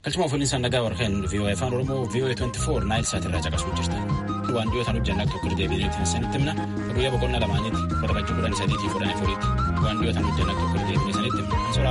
Galchuma fuulinsa nagaa warqeen VOA afaan Oromoo VOA 24 naayil saatirraa caqasuu jirtan. Waan dhiyootaan hojjannaa tokko deebineetiin sanitti himna. Guyyaa boqonnaa lamaaniiti. Barbaachi kudhan sadiitii fudhan afuriitti. Waan dhiyootaan hojjannaa tokko deebinee sanitti himna. Suuraa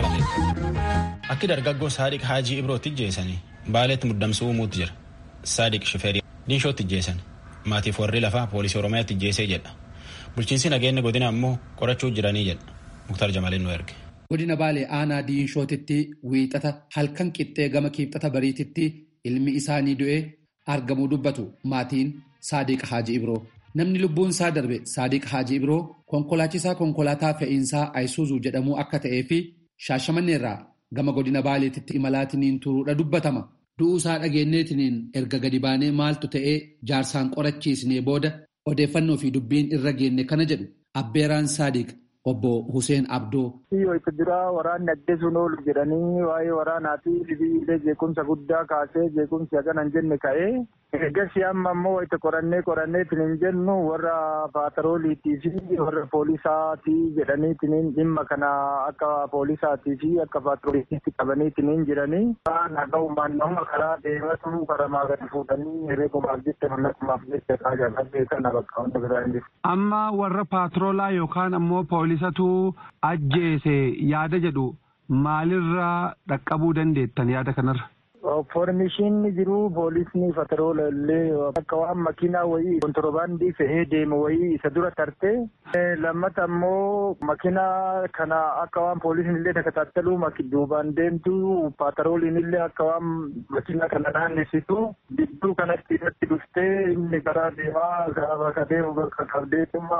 lafee. Akki dargaggoo Saadiq Haajii Ibrootti ijjeessanii baaleetti muddamsuu uumuutti jira. Saadiq Shifeerii Dinshootti ijjeessan. Maatiif warri lafaa poolisii Oromiyaatti ijjeessee jedha. Bulchiinsi nageenya godina ammoo qorachuu jiranii jedha. Muktar Jamaleen nu erge. Godina Baalee aanaa Diinshootitti wiixata halkan qixxee gama kiibxata bariititti ilmi isaanii du'ee argamuu dubbatu maatiin Saadiq Haaji Ibroo. Namni lubbuun isaa darbe Saadiq Haaji Ibroo konkolaachisaa konkolaataa fe'iinsaa Ayisuuzuu jedhamuu akka ta'ee fi shaashamanneerraa gama godina Baaleetitti imalaatiniin turuudha dubbatama. Du'uu isaa dhageenyeetiniin erga gadi baanee maaltu ta'ee jaarsaan qorachiisnee booda odeeffannoo fi dubbiin irra geenne kana jedhu Abbeeraan Saadiq. Obbo Hussein Abdoo. Iyyoo itti duraa waraanni ajjeesuun oolu jedhanii waa'ee waraanaa fi sibiilee jeequmsa guddaa kaasee jeequmsi hagana hin jenne ka'ee eegasii amma ammoo itti qorannee qoranneetiin hin jennu warra paatarooliitii fi warra poolisaatii jedhaniitiin dhimma kana akka poolisaatii fi akka paatarooliitti qabaniitiin hin jiranii. Naga'umaan nama karaa deematu karamaa gadi fuudhanii herreegumaaf jecha mallaqumaaf jecha kaajaa beekan bakka hunda biraa hin jiru. Amma warra paatroolaa yookaan ammoo poolisatu ajjeese yaada jedhu maalirraa dhaqqabuu dandeettan yaada kanarra? Foormishiin jiru poolisni pataroola illee akka waan makiinaa wayii kontoroobaandii fe'ee deemu wayii isa dura tartee lammata ammoo makiinaa kana akka waan poolisni illee takataattalu duubaan deemtu patarooliin illee akka waan makiinaa kana naannessitu gidduu kanatti irratti dhuftee inni karaa deemaa karaa bakka deemu bakka qabdeetuma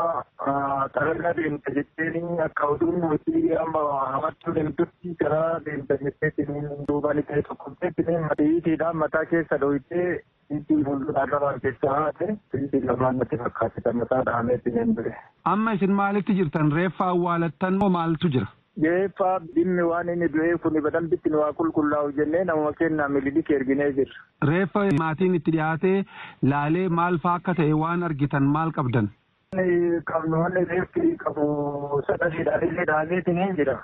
xaragaa deemta jetteen akka oduun hojii amma hamachuu deemtutti karaa deemta jetteetiin duubaan ta'e tokko Matiidhaan mataa keessa dhohitee itti fuulduraan lamaan keessaa haate itti lamaan natti fakkaate mataa dhaameetti hin bire. Amma isin maalitti jirtan reeffa awwaalattan moo maaltu jira? Reeffa dhimmi waan inni du'ee kun badalbitti nu waa qulqullaa'u jennee namuma kennaa mililikii erginee jirra. Reeffa maatiin itti dhiyaatee laalee maal faa akka ta'e waan argitan maal qabdan? Qabnu wanni reeffi qabu sadasiidhaan illee dhaameetiin hin jira.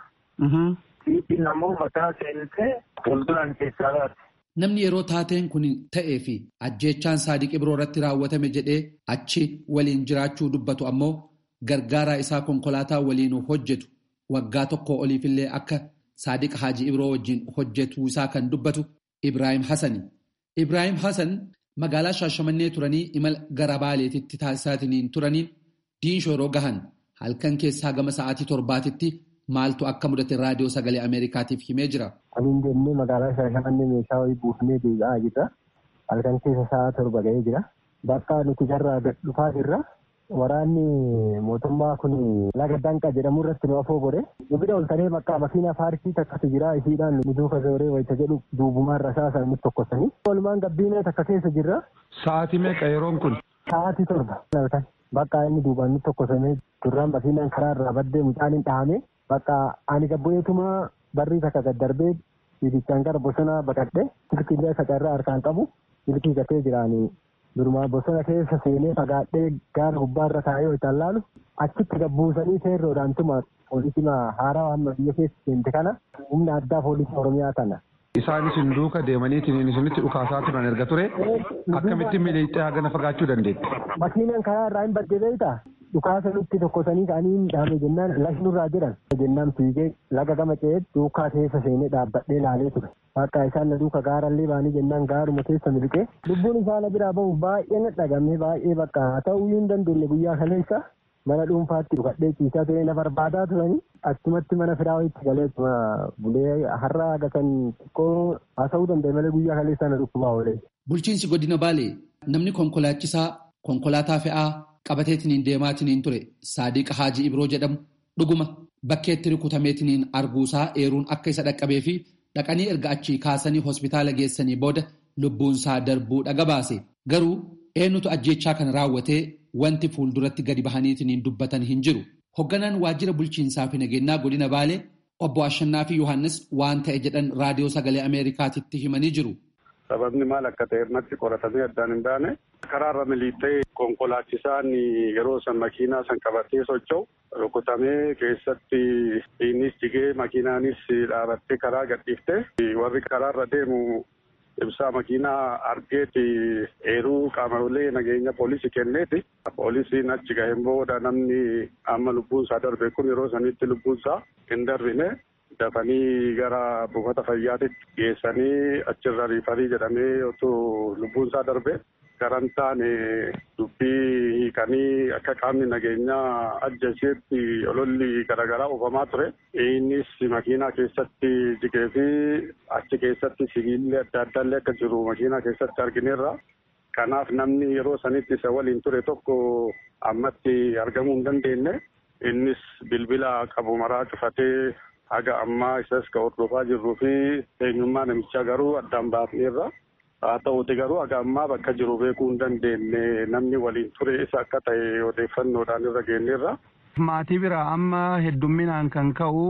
Fiitiin ammoo mataa seentee fuulduraan keessaa baate. Namni yeroo taateen kun ta'ee fi ajjeechaan Saadiq Ibroo irratti raawwatame jedhee achi waliin jiraachuu dubbatu ammoo gargaaraa isaa konkolaataa waliin hojjetu waggaa tokko oliifillee akka Saadiq Haaji Ibroo wajjin hojjetuu isaa kan dubbatu Ibrahim Hassani. Ibrahim Hassan magaalaa Shaashamannee turanii imala gara Baaleetitti taasisaatiin turaniin diinshoo yeroo gahan halkan keessaa gama sa'aatii torbaatitti maaltu akka mudate raadiyoo sagalee Ameerikaatiif himee jira. Waliin deemnee magaalaa Shaashamannee meeshaa wayii buufnee deebi'aa jirra. Halkan keessa sa'a torba ga'ee jira. Bakka nuti jarraa dhufaa jirra. Waraanni mootummaa kun laga danqa jedhamu irratti nu afoo godhe. Dubida ol ta'ee bakka makiinaa faarsii takkatu jira isiidhaan nu duuka zooree wayita jedhu duubumaan rasaasan nutti tokkosanii. Walumaan gabbiinee takka keessa jirra. Sa'aatii meeqa yeroon kun? Sa'aatii torba. Bakka inni duubaan nutti tokkosamee duraan makiinaan karaa irraa baddee mucaan hin dhahame. Bakka ani gabboyeetuma barrii takka gad darbee fiigichaan gara bosonaa baqadhe silkiillee sacarraa harkaan qabu silkii gatee jiraanii durumaa bosona keessa seenee fagaadhee gaara gubbaarra taa'ee hojii laalu achitti gabbuusanii seerroodhaan tuma poolisii haaraa amma biyya keessa seente kana humna addaa poolisii oromiyaa kana. Isaan isin duuka deemaniitiin isinitti dhukaasaa turan erga ture akkamitti miliixee hagana fagaachuu dandeetti? Makiinaan karaa irraa hin badde beektaa? dhukaasa nutti tokkosanii ka'anii dhaame jennaan lashnurraa jedhan jennaan fiigee laga gama ce'ee duukaa keessa seenee dhaabbadhee laalee ture akka isaan na duuka gaarallee baanii jennaan gaaruma keessa miliqee lubbuun isaa na biraa bahuuf baay'ee na dhagame baay'ee bakka ta'uu hin dandeenye guyyaa kaleessa mana dhuunfaatti dhukadhee ciisaa ture na barbaadaa turanii achumatti mana firaa wayitti galee bulee har'a gatan xiqqoo haasa'uu danda'e malee guyyaa kaleessa na dhukkubaa oolee. Bulchiinsi godina Baalee namni konkolaachisaa konkolaataa fe'aa qabateetiniin deemaatiniin ture saadiqa haajii ibroo jedhamu dhuguma bakkeetti rukutameetiniin arguusaa eeruun akka isa dhaqqabee fi dhaqanii erga achii kaasanii hospitaala geessanii booda lubbuunsaa darbuu dhaga baase garuu eenyutu ajjeechaa kana raawwatee wanti fuulduratti gadi bahaniitiniin dubbatan hin jiru hogganaan waajjira bulchiinsaa fi nageenyaa godina baalee obbo Ashannaa fi Yohaannis waan ta'e jedhan raadiyoo sagalee Ameerikaatitti himanii jiru. Sababni maal akka ta'e irratti qoratamee addaan hin baane karaarra miliixee konkolaachisaan yeroo san makiinaa san qabatee socho'u rukutamee keessatti innis jigee makiinaanis dhaabattee karaa gadhiifte warri karaarra deemu ibsaa makiinaa argeeti eeruu qaamolee nageenya poolisii kenneeti. Poolisiin achi gaheen booda namni amma lubbuun isaa darbe kun yeroo sanitti lubbuun isaa hin darbine dafanii gara buufata fayyaatitti geessanii achirra riifarii jedhamee otoo lubbuun isaa darbe garan taane dubbii hiikanii akka qaamni nageenyaa ajjeesetti ololli garaagaraa oofamaa ture. Innis makiinaa keessatti jigee fi achi keessatti sibiilli adda addaallee akka jiru makiinaa keessatti argineerra. Kanaaf namni yeroo sanitti isa waliin ture tokko ammatti argamuu hin dandeenye. Innis bilbila qabu maraa cufatee haga ammaa isas ka hordofaa jirruu fi eenyummaa namichaa garuu addaan baafneerra. Haa ta'uuti garuu haga ammaa bakka jiru beekuu hin dandeenye namni waliin ture isa akka ta'e odeeffannoodhaan irra geenyeerra. Maatii bira amma heddumminaan kan ka'u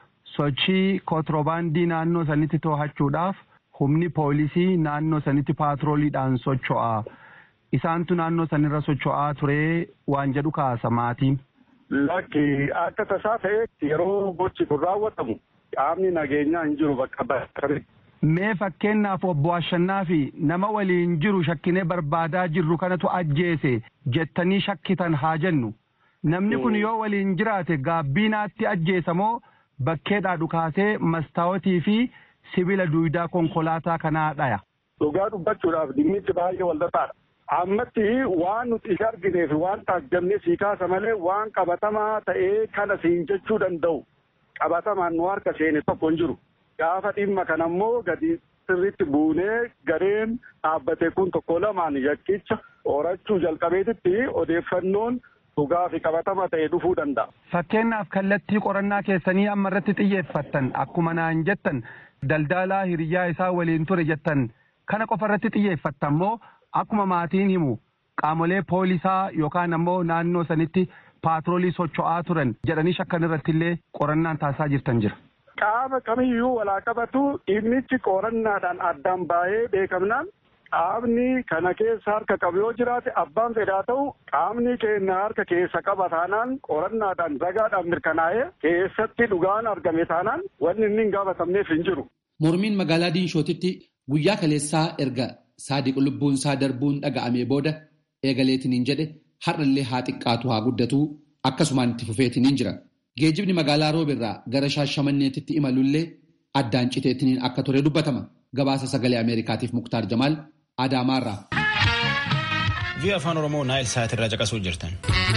sochii kontirobaandii naannoo sanitti to'achuudhaaf humni poolisii naannoo sanitti paatrooliidhaan socho'a. Isaantu naannoo sanirra socho'aa ture waan jedhu kaasa maatiin. Lakki akka tasaa ta'e yeroo gochi kun raawwatamu qaamni nageenyaa hin jiru bakka bakka. Mee fakkeenyaaf obbo Ashannaa fi nama waliin jiru shakkinee barbaadaa jirru kanatu ajjeese jettanii shakkitan haa jennu. Namni kun yoo waliin jiraate gaabbiinaatti ajjeesa moo bakkeedhaa dhukaasee mastaawotii fi sibiila duwidaa konkolaataa kanaa dhaya. Dhugaa dubbachuudhaaf dhimmichi baay'ee walxaxaadha. Ammatti waan nuti isa argineef waan taajjabnee sii kaasa malee waan qabatamaa ta'ee kana siin jechuu danda'u qabatamaan nu harka seene tokko hin jiru. Gaafa dhimma kana immoo gadi sirriitti buunee gareen dhaabbate kun tokko lamaan yakkicha horachuu jalqabeetitti odeeffannoon dhugaa fi qabatama ta'e dhufuu danda'a. Fakkeenyaaf kallattii qorannaa keessanii amma irratti xiyyeeffattan akkuma naan jettan daldalaa hiriyaa isaa waliin ture jettan kana qofa irratti xiyyeeffattan moo akkuma maatiin himu qaamolee poolisaa yookaan ammoo naannoo sanitti paatroolii socho'aa turan jedhanii shakkan irratti illee qorannaan taasisaa jirtan jira. Qaama kamiyyuu walaa qabatu dhimmichi qorannaadhaan addaan baay'ee beekamnaan qaamni kana keessa harka qabu yoo jiraate abbaan fedhaa ta'u qaamni keenya harka keessa qaba taanaan qorannaadhaan ragaadhaan mirkanaa'ee keessatti dhugaan argame taanaan wanni inni hin gaafatamneef hin jiru. Mormiin magaalaa Diinshootitti guyyaa kaleessaa erga saadiq lubbuun isaa darbuun dhaga'amee booda eegaleetiniin jedhe har'allee haa xiqqaatu haa guddatu akkasumaan itti fufeetiniin jira. Geejjibni magaalaa roobirraa gara shaashamanneetitti imalullee addaan citeetiniin akka ture dubbatama. Gabaasa sagalee Ameerikaatiif Muktaar Jamaal Adaamaarraa. Vii'oo afaan Oromoo Naayil Saatirraa caqasuu jirtan.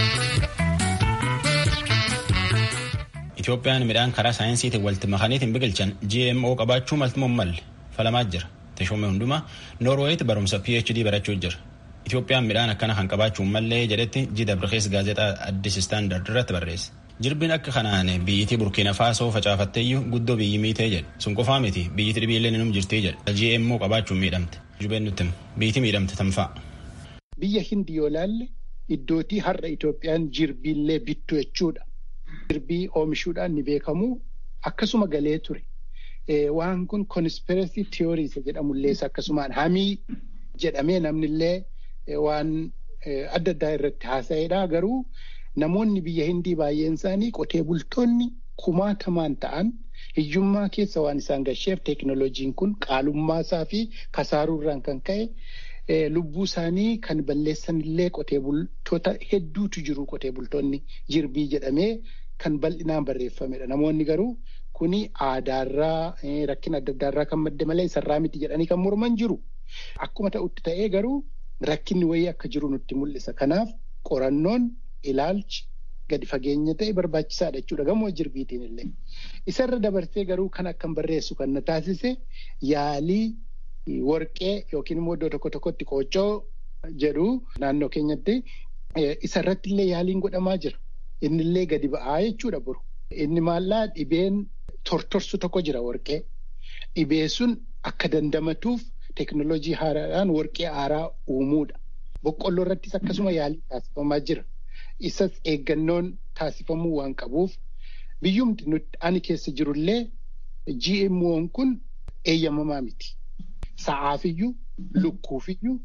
Itoophiyaan midhaan karaa saayinsiitiin walitti makaniitiin biqilchan GMO qabaachuu maltummoo malle falamaa jira. Teshoomee hundumaa Noorweeyitti barumsa PhD barachuu jira. Itoophiyaan midhaan akkana kan qabaachuu mallee jedhetti Jida Birkees gaazexaa Addis Istaandard irratti barreesse. Jirbiin akka kanaan biyyittii Burkiina Faasoo facaafatteeyyuu guddoo biyyi miitee jedhe. Sun qofaa miti biyyittii dhibiillee inum jirtii jedhe. GMO qabaachuun miidhamte. Jubeen nutti biyyittii miidhamte tamfa'a. Biyya hindi yoo laalle iddootii har'a Itoophiyaan jirbiillee bittu jechuudha. Jirbii oomishuudhaan ni beekamu akkasuma galee ture. Waan kun conspiracy theories jedhamullee akkasumaan hamii jedhamee namnillee waan adda addaa irratti haasa'edha. Garuu namoonni biyya hindii baay'een isaanii qotee bultoonni kumaatamaan ta'an hiyyummaa keessa waan isaan gasheef teeknoloojiin kun qaalummaa isaa fi kasaaruurraan kan ka'e lubbuu isaanii kan balleessanillee qotee bultoota hedduutu jiru qotee bultoonni jirbii jedhamee kan bal'inaan barreeffamedha. Namoonni garuu kuni aadaarraa rakkina adda addaarraa kan madde malee isarraa miti jedhanii kan morman jiru. Akkuma ta'utti ta'ee garuu rakkinni wayii akka jiru nutti mul'isa. Kanaaf qorannoon ilaalchi gadi fageenya ta'e barbaachisaadha jechuudha gamoo jirbiitiin illee. Isarra dabarsee garuu kan akkan barreessu kan na taasise yaalii warqee yookiin immoo iddoo tokko tokkotti qooccoo jedhu naannoo keenyatti isarratti illee yaaliin godhamaa jira. Innillee gadi ba'aa jechuudha boru. Inni maallaa dhibeen tortorsu tokko jira warqee. Dhibee sun akka dandamatuuf teeknoloojii haaraadhaan warqee haaraa uumuudha. Boqqolloo irrattis akkasuma yaalii taasifamaa jira. Isas eeggannoon taasifamuu waan qabuuf biyyumti nuti ani keessa jirullee GMO'n kun eeyyamamaa miti. Sa'aafiyyuu, lukkuufiyyuu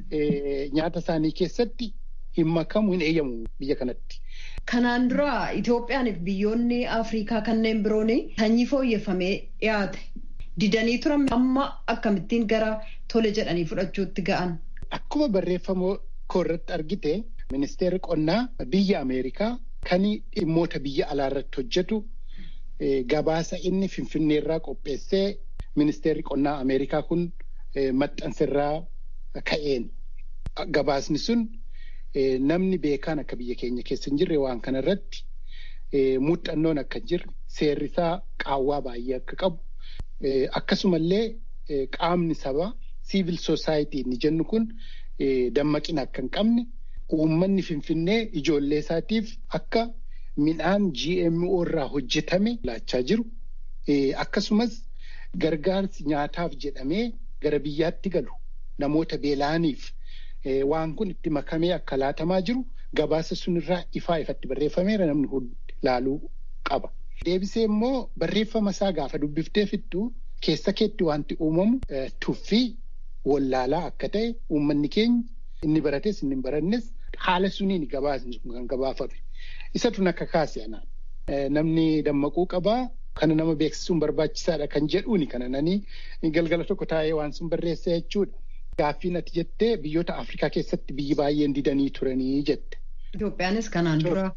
nyaata isaanii keessatti hin makamu hin eeyyamu biyya kanatti. Kanaan dura Itoophiyaaniif biyyoonni Afrikaa kanneen biroon sanyii fooyyeffamee dhiyaate. didanii turan amma akkamittiin gara tole jedhanii fudhachuutti ga'an. Akkuma barreeffama koorratti argite ministeerri qonnaa biyya Ameerikaa kan dhimmoota biyya alaa irratti hojjetu gabaasa inni finfinneerraa qopheessee ministeerri qonnaa Ameerikaa kun maxxansirraa ka'een. Gabaasni sun namni beekaan akka biyya keenya keessa hin jirre waan kana irratti muuxannoon akka hin jirre seerrisaa qaawwaa baay'ee akka qabu akkasumallee qaamni sabaa siivil soosaayitii inni jennu kun dammaqina akka hin qabne uummanni finfinnee ijoollee isaatiif akka midhaan GMO irraa hojjetame laachaa jiru akkasumas gargaarsi nyaataaf jedhamee gara biyyaatti galu namoota beela'aniif waan kun itti makamee akka laatamaa jiru gabaasa sunirraa ifaa ifatti barreeffameera namni hundi laaluu qaba. Deebisee immoo barreeffama isaa gaafa dubbiftee fixxu keessa keetti wanti uumamu tuffii wallaalaa akka ta'e uummanni keenya inni barates inni hin barannes haala suniin gabaasni sun kan gabaafame. Isatu akka kaase anaan. Namni dammaquu qabaa kana nama beeksisuun barbaachisaadha kan jedhuuni kana nanii galgala tokko taa'ee waan sun barreessa jechuudha. Gaaffiin ati jettee biyyoota Afrikaa keessatti biyyi baay'een didanii turanii jette. Itoophiyaanis kanaan dura.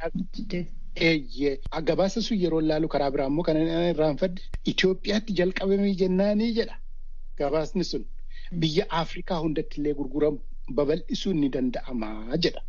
Eeyyee gabaasa sun yeroo laalu karaa biraa immoo kan irraanfadde Itoophiyaatti jalqabamee jennaanii jedha gabaasni sun biyya Afrikaa hundatti illee gurguramu babal'isuun ni danda'ama jedha.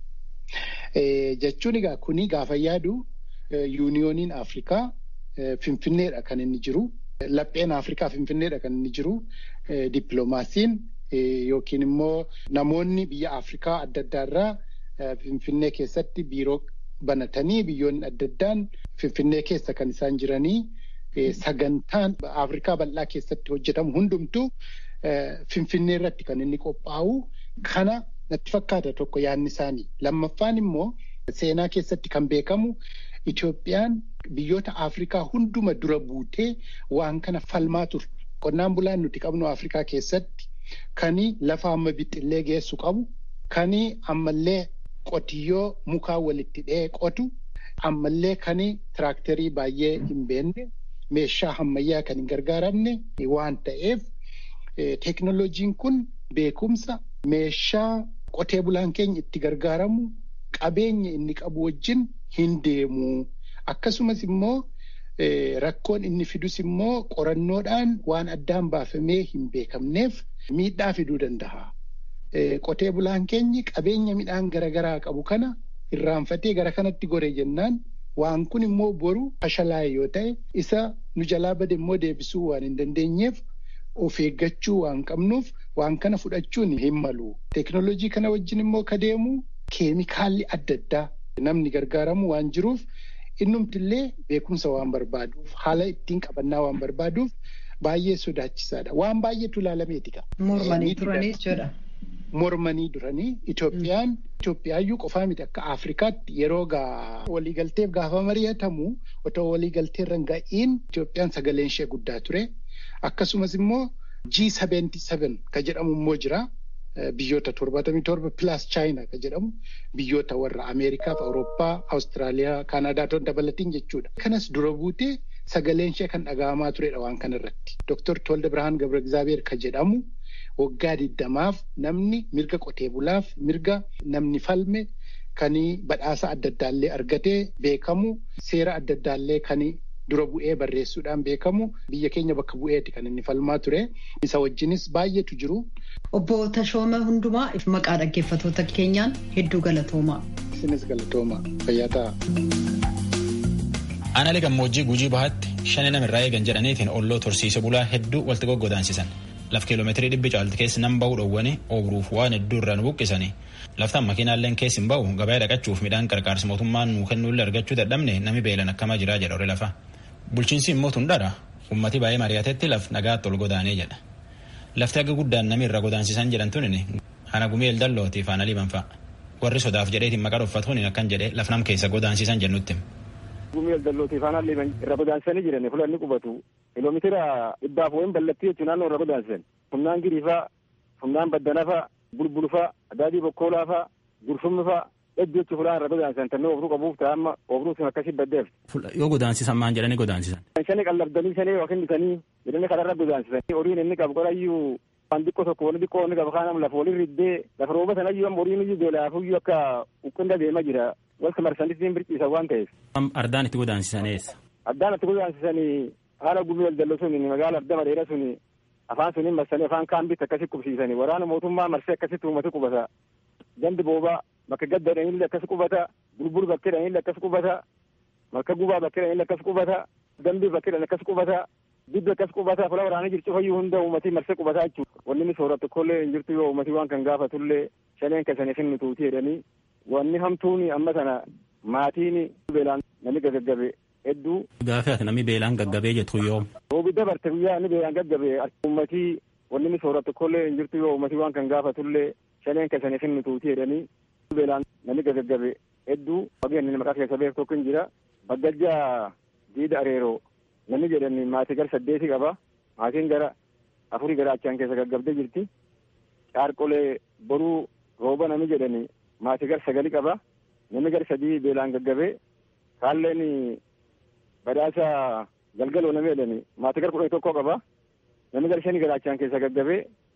Jechuun egaa kuni gaafa yaadu yuuniyooniin Afrikaa Finfinneedha kan inni jiru. Lapheen Afrikaa Finfinneedha kan inni jiru. Dippiloomaasiin yookiin immoo namoonni biyya Afrikaa adda addaarraa Finfinnee keessatti biiroo banatanii biyyoonni adda addaan Finfinnee keessa kan isaan jiranii sagantaan Afrikaa bal'aa keessatti hojjetamu hundumtuu Finfinnee irratti kan inni qophaa'u kana natti fakkaata tokko yaadni isaanii. Lammaffaan immoo seenaa keessatti kan beekamu Itoophiyaan biyyoota Afrikaa hunduma dura buutee waan kana falmaa turte. Qonnaan bulaan nuti qabnu Afrikaa keessatti kani lafa amma bixxillee geessu qabu kani ammallee qotiyyoo mukaa walitti dhee qotu ammallee kani tiraaktarii baay'ee hin beekne meeshaa ammayyaa kan hin gargaaramne waan ta'eef teeknoloojiin kun beekumsa meeshaa qotee bulaan keenya itti gargaaramu qabeenya inni qabu wajjin hin deemu. Akkasumas immoo rakkoon inni fidus immoo qorannoodhaan waan addaan baafamee hin beekamneef miidhaa fiduu danda'a. Qotee bulaan keenyi qabeenya midhaan garaagaraa qabu kana irraanfatee gara kanatti gore jennaan waan kun immoo boru fashalaa'e yoo ta'e isa nu jalaa bade immoo deebisuu waan hin dandeenyeef of eeggachuu waan qabnuuf waan kana fudhachuun hin malu. Teeknooloojii kana wajjin immoo ka deemu keemikaalli adda addaa namni gargaaramu waan jiruuf innumtillee beekumsa waan barbaaduuf haala ittiin qabannaa waan barbaaduuf baay'ee sodaachisaadha. Waan baay'eetu ilaalameeti. Mormanii turanii jechuudha. Mormanii duranii Itoophiyaan Itoophiyaayyuu qofaa miti akka Afrikaatti yeroo waliigalteef gaafa mari'atamu otoo waliigalteerra hin ga'iin Itoophiyaan sagaleen ishee guddaa ture. Akkasumas immoo G77 ka jedhamu immoo jira. Biyyoota torbaatamii torba pilaas chaayinaa ka jedhamu biyyoota warra Ameerikaa fi Awurooppaa, Awustiraaliyaa, Kaanaadaa ta'uu dabalatiin jechuudha. Kanas dura buutee sagaleen ishee kan dhaga'amaa turedha waan kanarratti. Dooktor Tolda Birhaan Gabra Egzaabeer ka jedhamu waggaa diddamaaf namni mirga qotee bulaaf mirga namni falme kan badhaasa adda addaallee argatee beekamu seera adda addaallee kan dura bu'ee barreessuudhaan beekamu biyya keenya bakka bu'eeti kan inni falmaa ture isa wajjinis baay'eetu jiru. Obbo Tashooma Hundumaa maqaa dhaggeeffattoota keenyaan hedduu galatoomaa. Isinis galatoomaa fayyaa ta'a. Aanaalee gammoojjii gujii bahaatti shani namirraa eegan jedhaniitiin olloo tursiise bulaa hedduu walitti goggodaansisan. Laf kiiloomeetirii dhibbi caalti keessa nan bahuu dhowwanii ooburuuf waan hedduu irraa nu buqqisanii. Laftaan makiinaalleen keessi hin bahu gabaa dhaqachuuf midhaan qarqaarsi mootummaan nuu kennuullee argachuu dadhabne nami beelan akkamaa jiraa jedha horii lafa. Bulchiinsi immoo tundhaadha. Uummati baay'ee mari'atetti laf nagaatti ol godaanee jedha. Lafti akka guddaan nami irra godaansisan jedhan tunin hana gumeel dallootiif hana liban fa'a. Warri sodaaf jedheetiin maqaa dhoffatuun akkan jedhee laf nam keessa godaansisan jennutti. Gumeel dallootiif hana liban irra godaansisanii jiran fulanni qubatu. Kiiloomeetira dhibbaaf wayin ballattii jechuun naannoo irra godaansisan. Humnaan giriifaa, humnaan baddanafaa, bulbulfaa, adaadii bokkoolaafaa, gurfumfaa hedduu jechuun fulaan irra godaansan tannee obruu qabuuf ta'a amma obruu sun akkasii baddeef. Yoo godaansisan maan jedhanii godaansisan. Shanii qallabdanii shanii yookiin bitanii jedhanii kanarra godaansisan horiin inni qabu qorayyuu waan xiqqoo tokko wani xiqqoo inni qabu kaanam lafa waliin riddee lafa rooba sanayyuu amma horiin iyyuu beelaafuyyuu akka uqqinda deema jira walta marsanitti birciisa waan ta'eef. Ardaan itti godaansisan eessa? Addaan itti godaансisanii haala gumii waldallo sun magaala ardama dheera sun afaan suniin marsanii afaan kaambitti akkasi qubsiisanii waraana mootummaa marsee akkasitti uummata qubata gandi boobaa bakka gadda dhanillee akkas qubata bulbul bakkee dhanillee akkas qubata bakka gubaa bakkee dhanillee akkas qubata dambii bakkee dhan akkas qubata dibbi akkas qubata fula waraana jirtu fayyuu hunda uummatii marsee qubataa jechuudha wanni inni sooratu kollee hin jirtu yoo uummatii waan kan gaafatullee shaneen kasanii finni tuutii jedhanii wanni hamtuuni amma sana maatiin beelaan namni gaggabe hedduu. Gaafii ati namni beelaan gaggabee jettu yoo. Roobi dabarte guyyaa inni beelaan gaggabe uummatii wanni inni sooratu kollee hin jirtu yoo uummatii waan kan gaafatullee shaneen kasanii finni tuutii jedhanii beelaan namni gaggabe hedduu wageen maqaa keessa beeku tokko hin jira baggajjaa diida areeroo namni jedhani maatii gara saddeeti qaba maatiin gara afurii gara achaan keessa gaggabdee jirti caarqolee boruu rooba namni jedhani maatii gara sagali qaba namni gara sadii beelaan gaggabee kaalleen badhaasa galgaloo namni jedhani maatii gara kudhanii tokko qaba namni gara shanii gara achaan keessa gaggabee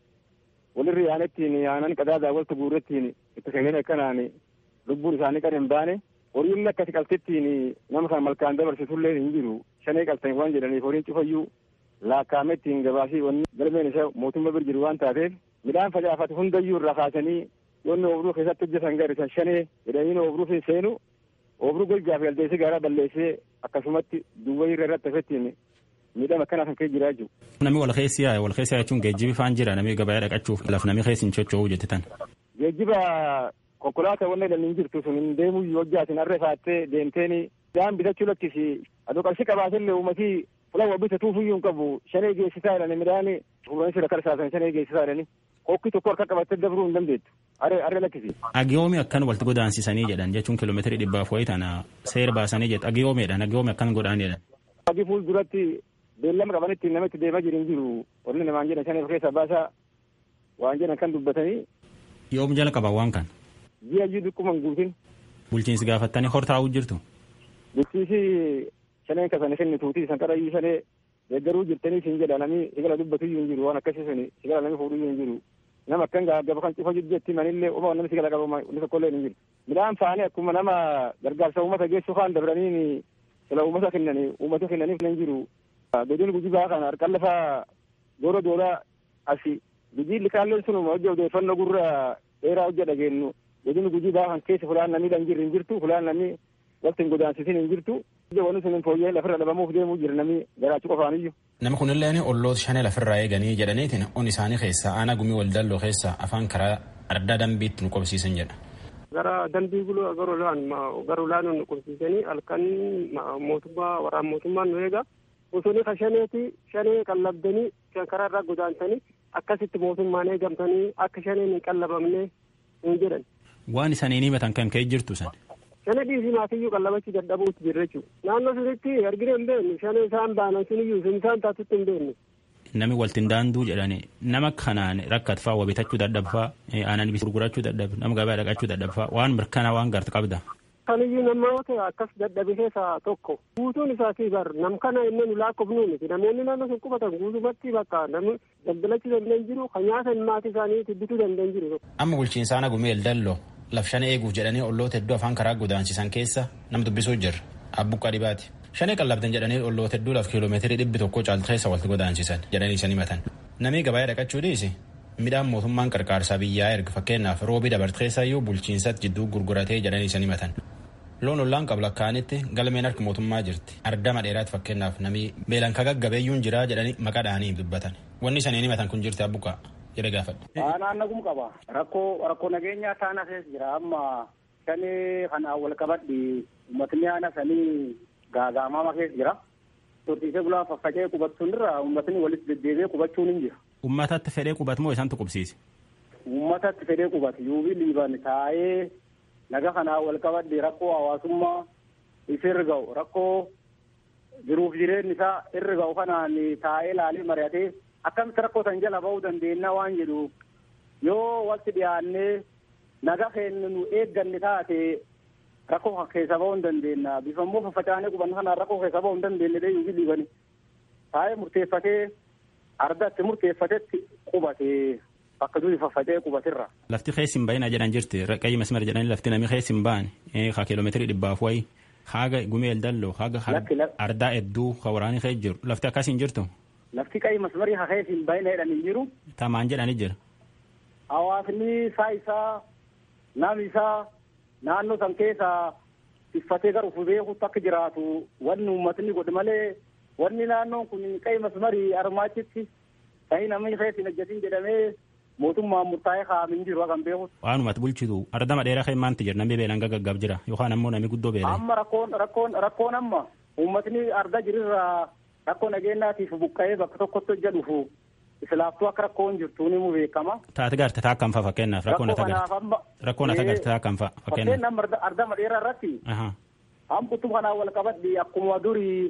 walirri yaanettiin yaanan qadaadaa waltu guurrettiin itti kenneen akkanaan lubbuun isaanii qara hin baane horiin akkasi qaltittiin nama kan malkaan dabarsitullee hin jiru shanee qaltan waan jedhaniif horiin cufayyuu laakkaamettiin gabaasii wanni galmeen isa mootummaa bir jiru waan taateef midhaan facaafate hundayyuu irraa kaasanii yoonni obruu keessatti hojjetan garrisan shanee jedhanii obruu fi seenu obruu golgaa fi aldeessi gaaraa balleessee akkasumatti duwwaa irra irratti hafettiin miidhama akkanaa kan kee jiraa jiru. Namni wal keessi yaa'e wal keessa jechuun geejjibi faan jira namni gabaa dhaqachuuf laf namni keessa hin socho'uu jettitan. Geejjiba konkolaataa wanna jedhanii hin jirtu sun hin deemuu hojjaatin harree faattee deemteeni daan bitachuu lakkisi adoo qarshii qabaatillee uummatii fulan waa bitatuuf iyyuu hin qabu shanee geessisaa jedhani midhaan fuulanii sirra karsaasan shanee geessisaa jedhani kokkii tokko harka qabattee dabruu hin dandeettu harree harree lakkisi. Agiyoomi akkan walitti godaansisanii jedhan jechuun kiiloomeetirii dhibbaaf wayii tana seera baasanii jedhu agiyoomiidhaan agiyoomi akkan godhaan jedhan. Agi fuulduratti beellama qabanitti namatti deemaa jiru hin jiru wanni namaan jedhan shanee keessaa baasaa waan jedhan kan dubbatanii. Yoom jala qaban waan kan. ji'a iyyuu dhiqquman guutin. Bulchiinsi gaafattanii hortaa'uu jirtu. Bulchiinsi shaneen kasane kenni tuutii isan qarayyuu shanee deeggaruu jirtanii siin jedha namni sigala dubbatu iyyuu hin jiru waan akkasii suni sigala namni fuudhu iyyuu hin jiru. Nama akkan gaba kan cufa jetti manillee uma namni sigala qabu inni tokkollee hin jiru. Midhaan faanii akkuma nama gargaarsa uummata geessu faan dabranii sila uummata kennanii uummata kennaniif hin jiru. Godin gujii baa kana harkaan lafa doora doora asi gujii likaalleen sunuma hojii odeeffannoo gurra dheeraa hojja dhageenyu godin gujii baakan keessa fulaan namni dhan jirri hin jirtu fulaan namni waqti hin godaansisin hin jirtu wanni sun fooyyee lafirra dhabamuuf deemuu jira namni garaachuu qofaaniyyuu. Nama kunilleen olloota shanee lafirraa eeganii jedhaniitiin on isaanii keessa aanaa gumii waldalloo keessa afaan karaa ardaa dambiitti nu qobsiisan jedha. Gara dambii guluu garulaan garulaan nu qobsiisanii halkan mootummaa waraan mootummaan nu eega. Bosonni ka shaneeti shanee qallabdanii karaa irraa godaansanii akkasitti mootummaan eegamtanii akka shaneen hin qallabamne hin jedhan. Waan isaanii himatan kan ka'e jirtu san. Shana dhiisii maatiyyuu qallabachuu dadhabuutti jirra jechuudha. Naannoo sunitti argina hin beeknu shana isaan baanan suniyyuu sun isaan taatutti hin beeknu. Nami waltiin daanduu jedhani nama kanaan rakkatfaa waa bitachuu dadhabfaa aanan bis gurgurachuu dadhabe nama gabaa dhaqachuu dadhabfaa waan mirkanaa waan gartu qabda. Kaniyyuu namoota akkas dadhabe keessaa tokko guutuun isaatii bar nam kana inni nu lakkoofnu miti namoonni naannoo sun qubatan guutumatti bakka namni daldalachuu danda'an jiru kan nyaatan maatii isaanii bituu danda'an jiru. Amma bulchiinsa aanaa gumee dalloo laf shana eeguuf jedhanii olloota hedduu afaan karaa godaansisan keessa nam dubbisuu jirra abbuqqaa dhibaati. Shanee qallabdan jedhanii olloota hedduu laf kiiloomeetirii dhibbi tokko caaltu keessa walitti godaansisan jedhanii isan himatan. Namni gabaa dhaqachuu dhiisi midhaan mootummaan qarqaarsaa biyyaa erga fakkeenyaaf roobii dabarte keessayyuu bulchiinsatti jidduu gurguratee jedhanii isan himatan. Loon ollaan qabla kaanitti galmeen harka mootummaa jirti. Ardama dheeraatti fakkeenyaaf namni beelan ka gaggabeeyyuun jiraa jedhanii maqaa dhaanii dubbatan. Wanni isaniin himatan kun jirti abbuqaa jedhe gaafadhe. Naannagum qaba. Rakkoo rakkoo nageenyaa taana keessa jira amma shanee kanaan wal qabadhi uummatni aana sanii gaagaamama keessa jira. Horsiisee bulaa faffacee qubachuun irra uummatni walitti deddeebi'ee qubachuun hin jira. Uummatatti fedhee qubatu moo isaantu qubsiise? Uummatatti fedhee qubatu yuubii liiban taa'ee naga kanaa wal qabadde rakkoo hawaasummaa isa irra ga'u rakkoo jiruuf jireenyi isaa irra ga'u kanaan taa'ee laalee mari'atee akkamitti rakkoo san jala ba'uu dandeenya waan jedhu yoo walitti dhiyaannee naga keenya nu eegganne taate rakkoo keessa ba'uu hin dandeenya bifa immoo faffacaanee qubanna kanaan rakkoo keessa ba'uu hin dandeenye dee yuufi dhiibani taa'ee murteeffatee ardatti murteeffatetti qubate bakka durii faffacee qubatirra. Lafti keessa hin bahinaa jedhan jirti qayyii masmar jedhanii lafti namni keessa hin bahan haa kiiloomeetirii dhibbaaf wayi haga gumeel dalloo haga ardaa hedduu ka waraanii keessa jiru lafti akkas hin jirtu. Lafti qayyii masmarii haa keessa hin bahina jedhan hin jiru. Tamaan jedhanii jira. Hawaasni isaa isaa nam isaa naannoo san keessa tiffatee gara ufuu beekutti akka jiraatu wanni uummatni godhe malee wanni naannoon kun qayyii masmarii armaachitti ta'ii namni keessa hin hojjetin jedhamee mootummaan murtaa'ee kaa'amin jiru kan beeku. Waanumatti bulchitu ardama dheeraa kan maanti jira namni beelaan gaggaggaaf jira yookaan ammoo namni guddoo beelaan. Amma rakkoon rakkoon rakkoon amma uummatni arda jirirraa rakkoo nageenyaatiif buqqa'ee bakka tokkotti hojja dhufu islaaftuu akka rakkoon jirtu ni mu beekama. Taate garte taa kan fa'a fakkeenyaaf rakkoon ata garte rakkoon ata garte taa kan fa'a fakkeenyaaf. Fakkeenyaaf ardama dheeraa irratti. Hamqutu kanaan wal qabadhi akkuma durii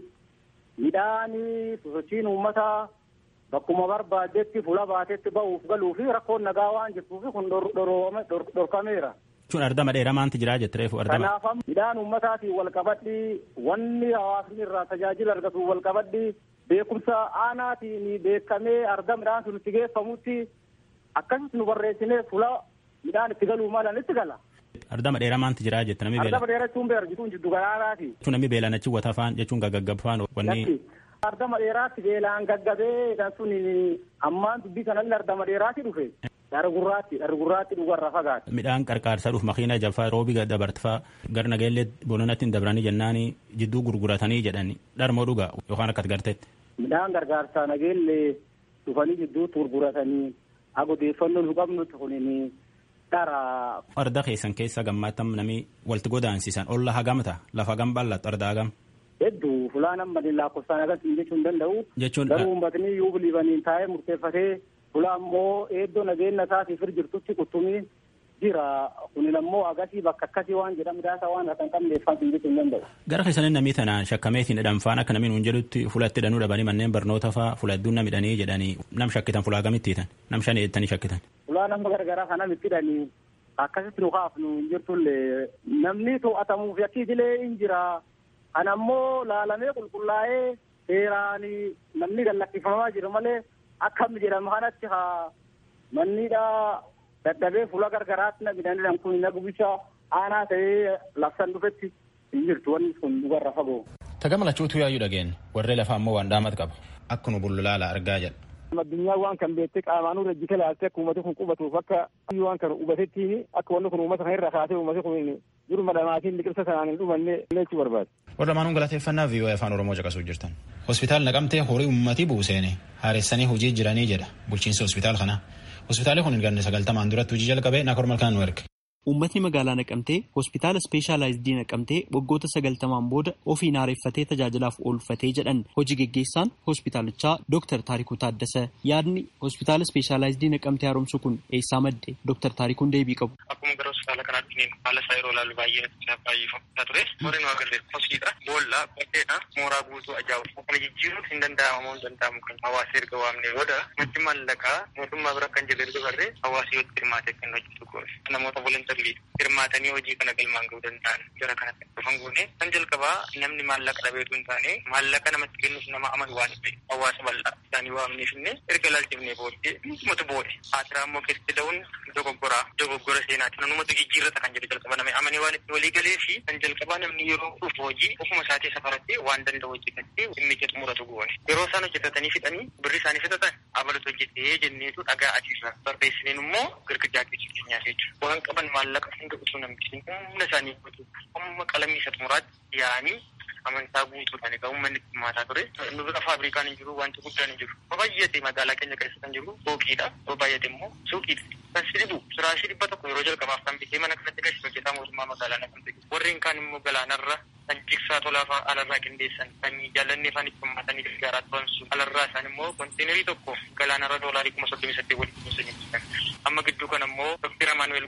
midhaanii sosochiin uummataa bakkuma barbaadetti fuula baatetti ba'uuf galuu fi rakkoon nagaa waan jirtuuf kun dhorkameera. Jechuun ardama dheeraa maanti jiraa jette reefu ardama. Kanaaf midhaan uummataatiin wal qabadhi wanni hawaasni irraa tajaajila argatu wal qabadhi beekumsa aanaatiin beekamee arda midhaan sun itti geeffamutti akkasitti nu barreessinee fuula midhaan itti galuu malan itti gala. Ardama dheeraa maanti jiraa jette namni beela. Ardama dheeraa jechuun beera jechuun jiddu galaanaati. Jechuun namni beelaan achi wata faan jechuun gaggaggaab faan wanni. Ardama dheeraatti beelaan gaggabee kan sun ammaan dubbii kanallee ardama dheeraatti dhufe. Dhara gurraatti dhara gurraatti dhugarra fagaate. Midhaan qarqaarsa dhuuf makiina jaffaa roobi dabartfaa gar nageellee bononatti hin dabranii jennaani jidduu gurguratanii jedhani dharmoo dhugaa yookaan akkas garteetti. Midhaan gargaarsaa nageellee dhufanii jidduutti gurguratanii agodeeffannoo nu qabnutti kunini dhara. Arda keessan keessa gammaattam nami walti godaansisan olla hagamta lafa hagam bal'attu arda hagam. Hedduu fulaan amma lakkoofsaan agarsiisu jechuun danda'u. Jechuun garuu uummatni yoo biliivaniin taa'ee murteeffatee fulaan immoo eeddoo nageenya isaatiif jirtutti quttumii jira kunin ammoo agasii bakka akkasii waan jedhamu daasa waan akka hin qabneeffan jechuun danda'u. Gara keessanii namni tanaan shakkameetiin hidhanfaan akka namni nuun jedhutti fulatti hidhanuu dhabanii manneen barnoota fa'aa fula hedduun nam hidhanii jedhanii nam shakkitan fulaa gamitti hiitan nam shan eettanii shakkitan. Fulaa nama garagaraa kana itti hidhanii akkasitti nu kaafnu hin jirtullee namni to'atamuuf yakkiitilee hin jira. Kan ammoo laalamee qulqullaa'ee seeraan namni gallakkifamaa jiru malee akkam jedhamu kanatti haa mannidha dadhabee fuula gargaraatti na midhaan kun na gubisha aanaa ta'ee labsan dhufetti hin jirtu wanni kun dhugarra fagoo. Tagamalachuutu yaayyuu dhageen warree lafaa ammoo waan dhaamat qaba akka nu bullulaala argaa jedha. Addunyaa waan kan beektee qaamaan irra jika laaltee akka uummati kun qubatuuf akka waan kan hubatettiin akka wanni kun uummata kan irra kaasee uummati kun duruma dhamaatiin liqirsa sanaan hin dhumanne lechuu barbaade. Warra maanuun galateeffannaa viiyoo afaan Oromoo caqasuu jirtan. Hospitaal naqamtee horii uummatii buuseene haaressanii hojii jiranii jedha bulchiinsa hospitaal kanaa. Hospitaalli kun hin ganne sagaltamaan duratti hojii jalqabee naakor malkaan nu erge. Uummatni magaalaa naqamtee hospitaala ispeeshaalaayizidii naqamtee waggoota sagaltamaan booda ofiin haareeffatee tajaajilaaf oolfatee jedhan hojii geggeessaan hospitaalichaa Dr. Taarikuu Taaddasa yaadni hospitaala ispeeshaalaayizidii naqamtee haaromsu kun eessaa madde Dr. Taarikuun deebii qabu. Akkuma gara hospitaala kanaatti haala isaa yeroo ilaalu baay'ee baay'eeffamtaa ture. Horii nu agarre hoskiidha, boolla, baddeedha, mooraa guutuu ajaa'ibu. Kana jijjiiruun hin danda'amu hin danda'amu kan hawaasa erga waamne booda maddi maallaqaa mootummaa bira kan jirre erga barree hawaasa yoo hirmaatee kan hojjetu goone. Namoota volontarii hirmaatanii hojii kana galmaan ga'uu danda'an jara kanatti dhufan goone. Kan jalqabaa namni maallaqa dhabeetu hin taane maallaqa namatti kennuuf nama amanu waan ta'e hawaasa bal'aa isaanii waamneef illee erga ilaalchifnee booddee numatu boode. Haatiraa immoo keessatti da'uun dogoggoraa dogoggora seenaati. Namumatu jijjiirrata kan jedhu jalqaba namni amanee waan itti walii galee fi kan jalqabaa namni yeroo dhufu hojii ofuma isaatii safaratti waan danda'u hojjetatti dhimmicha xumuratu goone. Yeroo isaan hojjetatanii fixanii birri isaanii fixatan abalatu hojjetee jenneetu dhagaa adiirra barreessineen immoo girgijaa keessa keenyaa jechuudha. Waan qaban maallaqa hunda utuu namtisin humna isaanii guutuu humna qalamii isa xumuraatti yaa'anii amantaa guutuudhaan egaa uummanni hirmaataa ture. Nu bira faabrikaan hin jiru wanti guddaan hin jiru. Baay'ate magaalaa keenya keessa kan jiru suuqiidha. Baay'ate immoo suuqiidha. Kan sidibu firaashii dhibba tokko yeroo jalqabaaf kan bitee mana kanatti gashi hojjetaa mootummaa magaalaa na kan ta'e. Warreen kaan immoo galaanarra kan jigsaa tolaa alarraa qindeessan kan jaallannee afaan itti hammatanii gargaaraa turan sun alarraa isaan immoo konteenerii tokko galaanarra doolaarii kuma soddomii saddeet walitti kunuunsan amma gidduu kan ammoo Dr. Amaanuel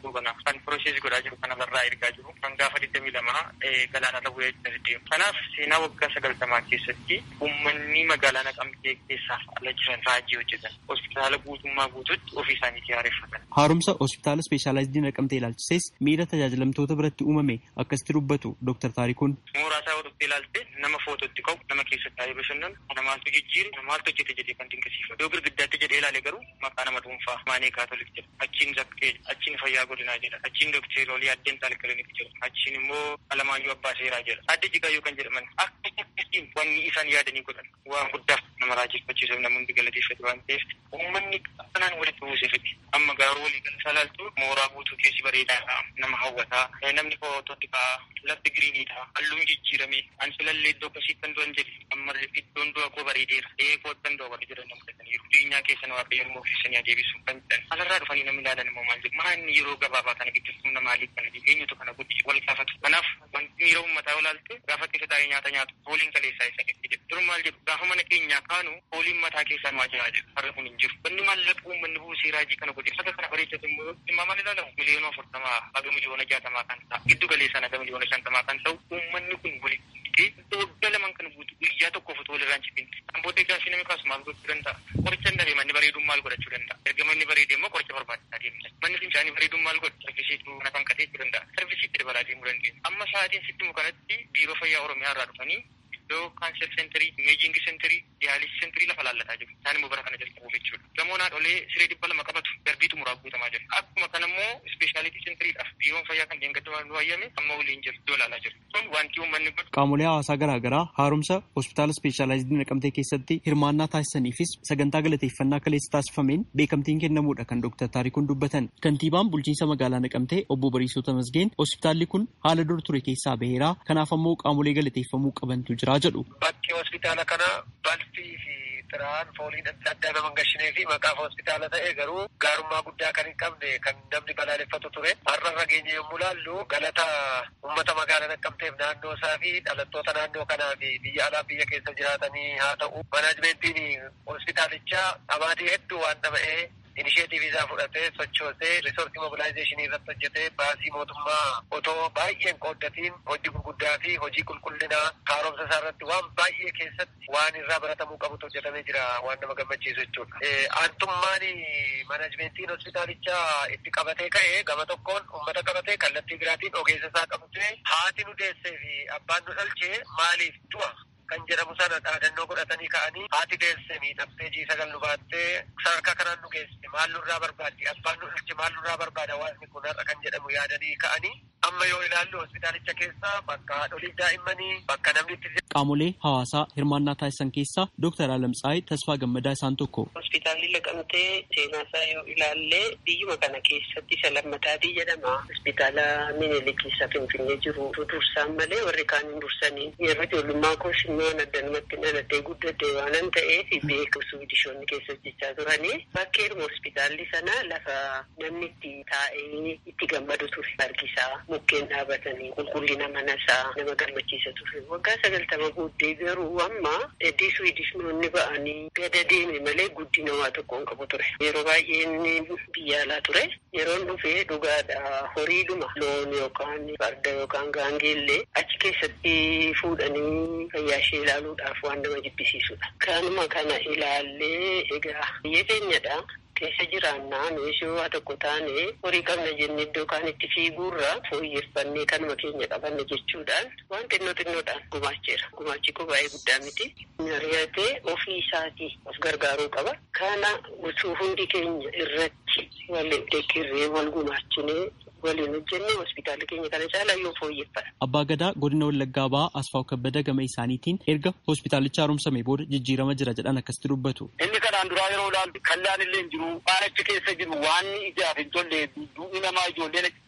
rakkoo kana kan piroosesii godhaa jiru kana barraa ergaa jiru kan gaafa digdamii lama galaanarra bu'ee deemu. Kanaaf seenaa waggaa sagaltamaa keessatti uummanni magaalaa naqamtee keessaa ala jiran raajii hojjetan hospitaala guutummaa guututti ofii isaaniitii haareeffatan. Haaromsa hospitaala ispeeshaalaayizidii naqamtee ilaalchises miira tajaajilamtoota biratti uumame akkasitti dubbatu Dr. Taarikuun. Mooraa isaa hodhuttee ilaalte nama footootti ka'u nama keessatti taa'ee bashannanu kana maaltu jijjiire kana maaltu hojjete jedhee kan dinqisiifatu. Yoo girgiddaatti jedhee ilaale garuu maqaa nama dhuunfaa maanee kaatolik jedha. Achiin zakkee achiin fayyaa godinaa jedha. Achiin dookteer olii addeen taal kilinik jedha. Achiin immoo alamaayyoo abbaa seeraa jedha. Adde jigaayoo kan jedhaman akka akkasiin wanni isaan yaadanii godhan waan guddaa nama raajeffachiisuuf namoonni galateeffatu waan ta'eef uummanni kanaan walitti buusee fiti. Amma garuu walii gala salaaltu mooraa guutuu keessi bareedaa nama hawwataa namni footootti ka'a lafti giriiniidha halluun jijjiirame an filallee iddoo akkasiitti kan du'an jedhe amma iddoon du'a koo bareedeera ee koottan du'a warri jedhan nama fudhataniiru diinyaa keessan waaqayyo immoo keessanii adeebisu kan jedhan alarraa dhufanii namni ilaalan immoo maal jedhu maanni yeroo gabaabaa kana gidduutti humna maaliif kana eenyutu kana godhi wal gaafatu kanaaf wanti miira uummataa olaalte gaafa keessa taa'ee nyaata nyaatu fooliin kaleessaa isa keessa jedhu dur maal jedhu gaafa mana keenyaa kaanu fooliin mataa keessaa maa jiraa jedhu har'a kun hin jiru wanni mallaqa uummanni buusee raajii kana godhe akka kana bareechatu immoo dhimma maal ilaalamu miliyoona afurtamaa haga miliyoona jaatamaa kan ta'a giddu galeessaan haga miliyoona shantamaa kan ta'u uummanni kun walitti hidhee waggaa lamaan kan guutu guyyaa tokkoof otoo walirraan cibin kan booddee gaafii namni kaasu maal gochuu danda'a qoricha hin dhabe manni bareeduun maal godhachuu danda'a erga manni bareede immoo qoricha barbaachisaa deemna manni fincaanii bareeduun maal godha sarvisiitu kana kan qateechuu danda'a sarvisiitti dabalaa deemuu dandeenya amma sa'aatiin sitti kanatti biiroo fayyaa oromiyaa irraa dhufanii iddoo kaanser seenterii imeejingi seenterii diyaalisi seenterii lafa laallataa jiru isaan immoo bara kana jalqabuuf jechuudha gamoon haadholee siree dhibba lama qabatu darbii xumuraa guutamaa jira akkuma kana immoo ispeeshaalitii seentariidhaaf biiroon fayyaa kan deengatti nu wayyame amma waliin jiru iddoo ilaalaa jiru kun wanti uummanni godhu Qaamolee hawaasaa garaa garaa haaromsa hospitaala ispeeshaalaayizidii naqamtee keessatti hirmaannaa taasisaniifis sagantaa galateeffannaa kaleessa taasifameen beekamtiin kennamuudha kan Dr. Taarikuun dubbatan. Kantiibaan bulchiinsa magaalaa naqamtee obbo Bariisoo Tamasgeen hospitaalli kun haala dur ture keessaa baheera kanaaf ammoo qaamolee galateeffamuu qabantu jira jedhu. Bakki hospitaala kana balfii fi xiraan fooliin adda addaa nama gashinee fi maqaaf hospitaala ta'e garuu gaarummaa guddaa kan hin qabne kan namni balaaleffatu ture. Har'a fageenya yommuu laallu galata uummata magaalaa naqamteef naannoo isaa fi dhalattoota naannoo kanaa fi biyya alaa biyya keessa jiraatanii haa ta'u. Manaajimentiin hospitaalichaa dhamaatii hedduu waan dhama'ee inisheetiif isaa fudhatee sochoosee riisortii mobilaayizeeshinii irratti hojjetee baasii mootummaa otoo baay'een qooddatiin hojii gurguddaa fi hojii qulqullinaa haaromsa isaa irratti waan baay'ee keessatti waan irraa baratamuu qabutu hojjetamee jira waan nama gammachiisu jechuudha. Aantummaan manaajimentiin hospitaalichaa itti qabatee ka'ee gama tokkoon uummata qabatee kallattii biraatiin ogeessa isaa qabatee haati nu deessee fi abbaan nu dhalchee maaliif du'a kan jedhamu sana dhaadannoo godhatanii ka'anii haati deesse miidhaftee jii sagal nu baattee sadarkaa kanaan nu geesse maal nurraa barbaaddi abbaan nu dhalche maal nurraa barbaada hawaasni kun har'a kan jedhamu yaadanii ka'anii amma yoo ilaallu hospitaalicha keessa bakka haadholii daa'immanii bakka namni itti Qaamolee hawaasaa hirmaannaa taasisan keessaa Dr. Alamtsaayii Tasfaa Gammadaa isaan tokko. Hospitaalli Naqamtee seenaa isaa yoo ilaalle biyyuma kana keessatti isa lammataatii jedhama. Hospitaala Minilik keessa Finfinnee jiru dursaan malee warri kaan hin dursanii. Yeroo ijoollummaa koos immoo addanumatti dhaladhee guddadhee waanan ta'eef beeku suudishoonni keessa hojjechaa turanii. Bakkeedhuma hospitaalli sana lafa namni itti taa'ee itti gammadu ture. Argisaa mukkeen dhaabatanii qulqullina mana isaa nama gammachiisa ture. Waggaa sagaltama booddee garuu amma eddii suudishnoonni ba'anii gada deeme malee guddina waa tokkoon qabu ture. Yeroo baay'ee inni biyya alaa ture. Yeroon dhufee dhugaadha horiidhuma loon yookaan farda yookaan gaangeellee achi keessatti fuudhanii fayyaa ishee ilaaluudhaaf waan nama jibbisiisudha. Kanuma kana ilaallee egaa biyya keenyadha. keessa jiraannaa nuyi waa tokko taane horii qabna jennee iddoo kaan itti fiiguurra fooyyeffannee kanuma keenya qabanna jechuudhaan waan xinnoo xinnoodhaan gumaacheera. Gumaachi koo baay'ee guddaa miti. Mari'atee ofii isaatii of gargaaruu qaba. Kana utuu hundi keenya irratti wal dekkirree wal gumaachinee waliin hojjennee hospitaala keenya kana caalaa yoo fooyyeffadha. Abbaa Gadaa godina Wallaggaa ba'aa Asfaaw Kabbada gama isaaniitiin erga hospitaalicha haaromsame booda jijjiirama jira jedhan akkasitti dubbatu. Inni kanaan duraa yeroo ilaaltu kallaan illee hin jiru waan achi keessa jiru waan ijaaf hin tolle duudhii namaa ijoolleen achitti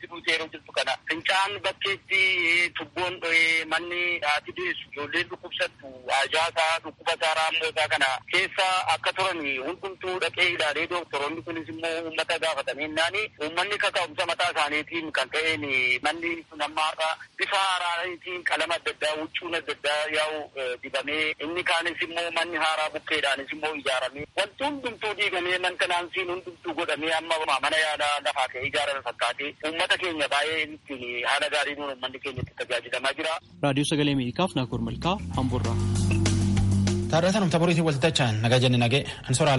buutee yeroo jirtu kana fincaan bakkeetti tubboon dho'ee manni haati deessu ijoolleen dhukkubsattu ajaasaa dhukkubasaa raammosaa kana keessa akka turan hundumtuu dhaqee ilaalee dooktoroonni kunis immoo uummata gaafatameennaani uummanni kaka'umsa mataa isaaniitiin kan ta'een manni sun amma har'a bifa haaraatiin qalama adda addaa huccuun adda addaa yaa'u dibamee inni kaanis immoo manni haaraa bukkeedhaanis immoo ijaaramee wanti hundumtuu diigamee mantenaansiin hundumtuu godhamee amma mana yaalaa lafaa ka'ee ijaarame fakkaatee uummata keenya baay'ee ittiin haala gaariin uummanni keenya itti tajaajilamaa jira. raadiyoo sagalee ameerikaaf naakoor malkaa hamburraa. Taarrataan umta boriitiin waltajjaan nagaa jenne nagee ansora